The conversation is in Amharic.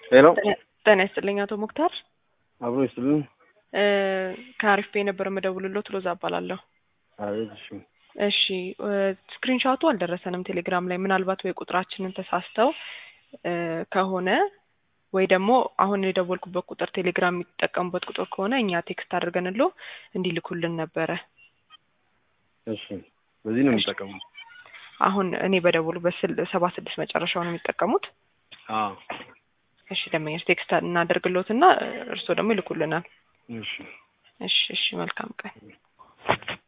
ሄሎ ጤና ይስጥልኝ አቶ ሙክታር አብሮ ይስጥልን። ከአሪፍ ቤ ነበር የምደውልሎት ሎዛ እባላለሁ። አቤት። እሺ እሺ ስክሪንሻቱ አልደረሰንም ቴሌግራም ላይ ምናልባት ወይ ቁጥራችንን ተሳስተው እ ከሆነ ወይ ደግሞ አሁን የደወልኩበት ቁጥር ቴሌግራም የሚጠቀሙበት ቁጥር ከሆነ እኛ ቴክስት አድርገንሎ እንዲልኩልን ነበረ። እሺ በዚህ ነው የሚጠቀሙት? አሁን እኔ በደውሉ በስል ሰባ ስድስት መጨረሻው ነው የሚጠቀሙት። አዎ እሺ ደንበኞች ቴክስት እናደርግሎትና እርስዎ ደግሞ ይልኩልናል። እሺ እሺ እሺ መልካም ቀን